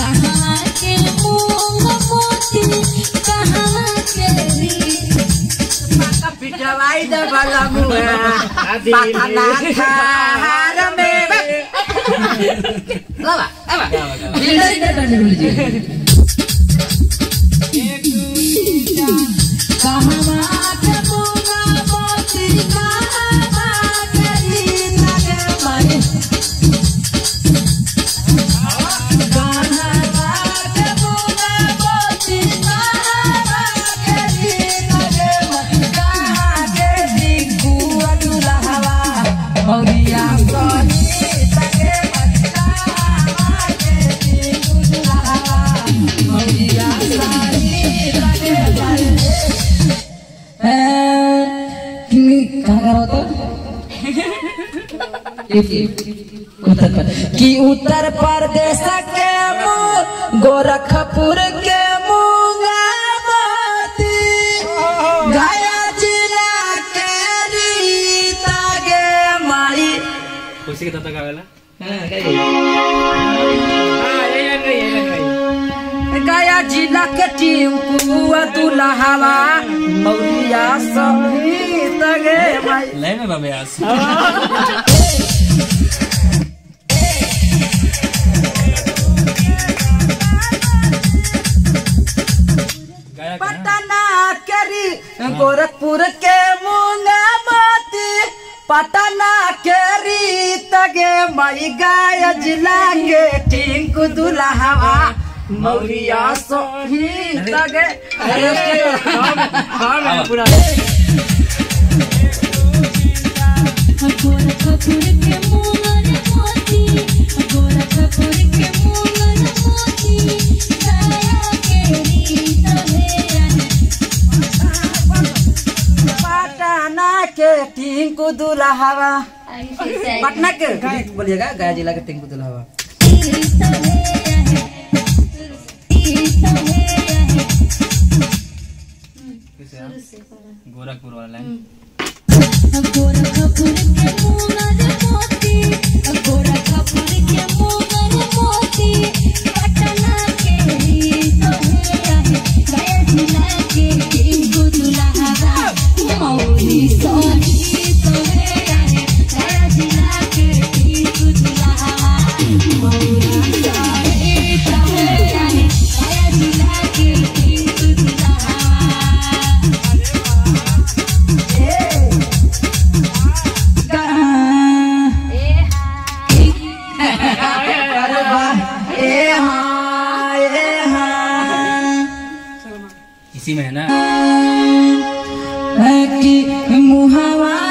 कहाँ के मूंग मोती कहाँ के रीत पिटवाई दे भला मुआ पतना थार में लावा लावा कहाँ के मूंग मोती कहाँ के रीत गे माई कि उत्तर प्रदेश के मुंह गोरखपुर के मूंगावती गया जिला के रीता गे माई खुशी के तब तक आवेला गया जिला के टिंकू दुल्हावा मौलिया सहित गे माई लय में बाबे आज गाया का ना? पटना केरी गोरखपुर के मूंगावती पटना केरी तगे मई गाय जिला के टिंकू दुल्हावा मौलिया सहित गे गोरखपुर के मूंगर मोती गोरखपुर के मूंगर मोती गया के रीत है पटना के टिंकू दुल्हावा पटना के बोलिएगा गया जिला के टिंकू दुल्हावा कैसे है? गोरखपुर वाला लाइन गोरखपुर के मूंगर मोती गोरखपुर के मूंगर मोती पटना के रीत है गया जिला के टिंकू दुल्हावा मौली सोनी तो है गया जिला के टिंकू दुल्हावा मौला सोनी तो है गया जिला के टिंकू दुल्हावा अरे वाह ए हाँ ए हाँ इसी में है ना कि मुहावा